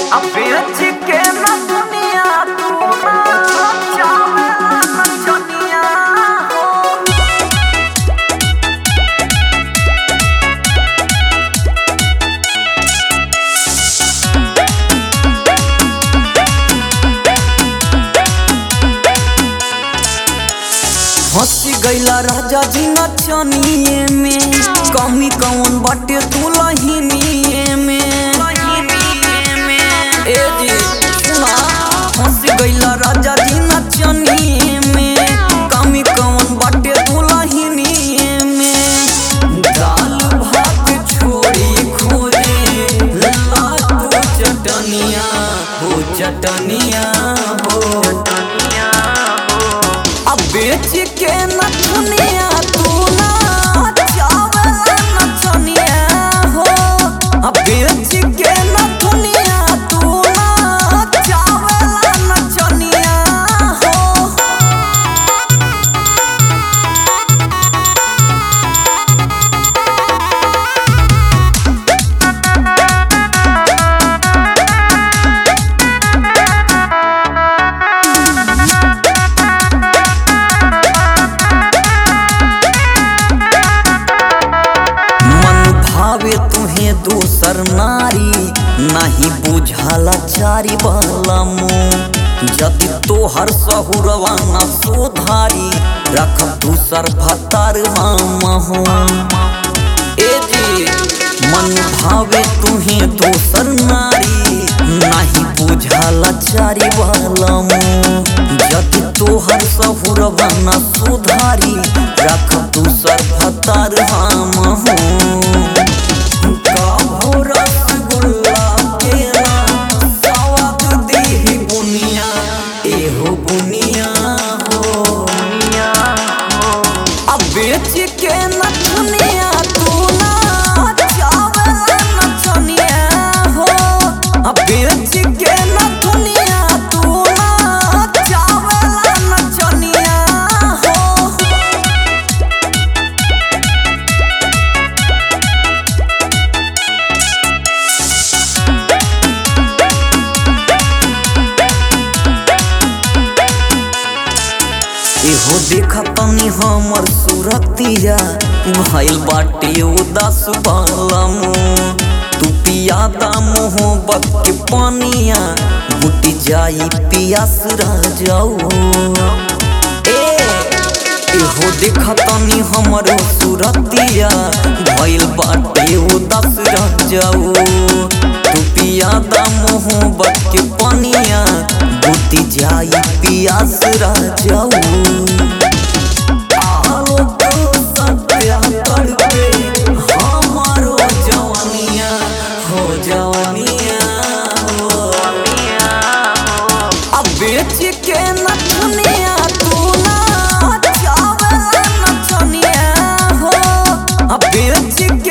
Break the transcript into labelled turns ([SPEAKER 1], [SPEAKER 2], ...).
[SPEAKER 1] अब बेच के न दुनिया तू ना चावे न दुनिया हो
[SPEAKER 2] हंसी गईला राजा जी नचनिए में कमी कौन बाटे तू लहिनिए में ए जी सुना हंसी गईला राजा जी नचनिए में कमी कौन बाटे तू लहिनिए में दाल भात छोड़ी खोजे ला तू चटनिया हो चटनिया हो
[SPEAKER 1] दुनिया हो
[SPEAKER 2] अब बेच के न दुनिया तू ना चावल न चनिया हो अब बेच के न दुनिया तू ना चावल न चनिया हो मन भावे तुहे दूसर नारी नहीं बुझाला चारी वाला मुँह जदि तोहर सहुरवा न सुधारी रख दूसर भतार हम ए जी मन भावे तुहे दूसर नारी नहीं बुझाला चारी वाला मुँह जदि तोहर सहुरवा न सुधारी रख दूसर भतार हम काहो रसगुल्ला केरा स्वाद देहि बुनिया एहो बुनिया हो
[SPEAKER 1] दुनिया हो
[SPEAKER 2] अब बेच के न दुनिया तू ना चावल न चनिया हो अब बेच के न दुनिया तू ना चावल न चनिया हो एहो देखा तनी हमर सूरतिया भइल बाटे उदास बालम तू पियादा मोहब्बत के पानिया बुटी जाई पियास रह जाओ ए एहो देखा तनी हमर सूरतिया भइल बाटे उदास रह जाओ तू पियादा मोहब्बत के पानिया बुटी जाई पियास रह जाओ आलो तो सत्या तड़पे हमारो जवानिया हो जवानिया हो
[SPEAKER 1] दुनिया हो
[SPEAKER 2] अब बेच के न दुनिया तू ना चावल न चनिया हो अब बेच